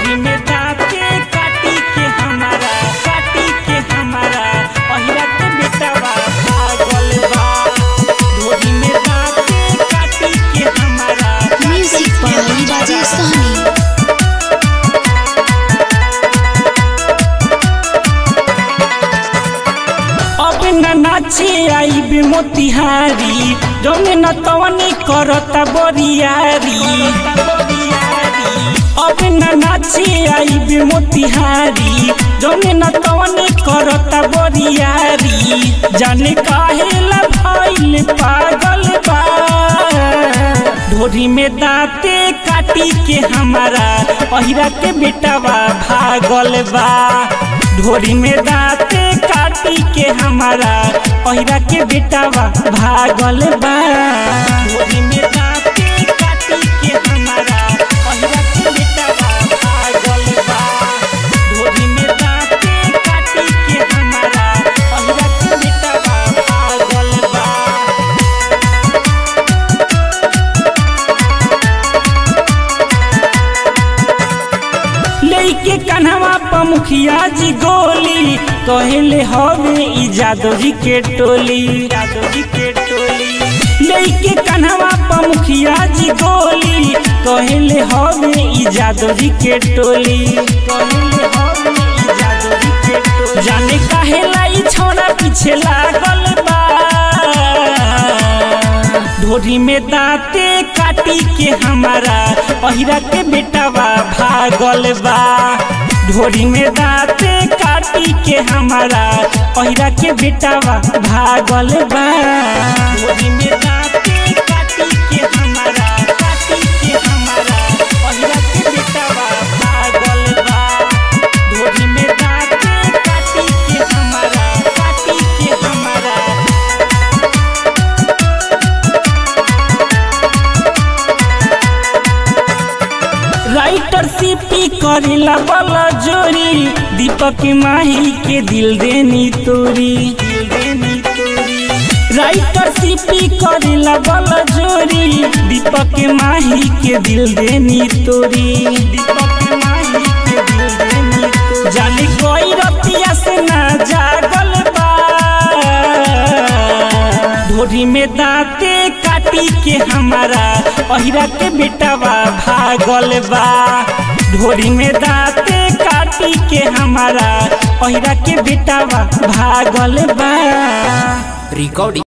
ढोरी में दाते काटी के हमारा काटी के हमारा पहिरा के बेटावा पागल बा ढोरी में दाते काटी के हमारा Music by Rajesh Sahni. अब न नाचे आई बे मोतिहारी जौने न तवनी करता बोरियारी अब न नाचे आई बे मोतिहारी जौने न तवनी करता बोरियारी जाने काहे ला भइल पागल बा ढोरी में दाते काटी के हमारा पहिरा के बेटावा भागल बा ढोरी में दाते काटी के हमारा पहिरा के बेटावा भागल बा ढोरी में दाते काटी के हमारा पहिरा के बेटावा भागल बा ढोरी में दाते काटी के हमारा पहिरा के बेटावा भागल बा लेके कन्हवा पर मुखिया जी गोली कहले हवे ई जादव जी के टोली जादव जी के टोली लेके कन्हवा पर मुखिया जी गोली कहले हवे ई जादव जी के टोली कहले हवे ई जादव जी के टोली जाने काहे लाई छोरा पीछे लागल बा ढोरी में दाते काटी के हमारा पहिरा के बेटावा भागल बा ढोरी में दाते काटी के हमारा पहिरा के बेटावा भागल बा ढोरी में दाते काटी के हमारा काटी के हमारा पहिरा के बेटावा भागल बा ढोरी में दाते काटी के हमारा काटी के हमारा राइटर सीपी करेला बला जोरी दीपक माही के दिल देनी तोरी दिल देनी तोरी राइटर सीपी करेला बला जोरी दीपक माही के दिल देनी तोरी दीपक माही के दिल देनी तोरी जाने कोई रतिया से ना जागल बा ढोरी में दाते काटी के हमारा पहिरा के बेटावा भागल बा ढोरी में दाते काटी के हमारा पहिरा के बेटावा भागल बा रिकॉर्डिंग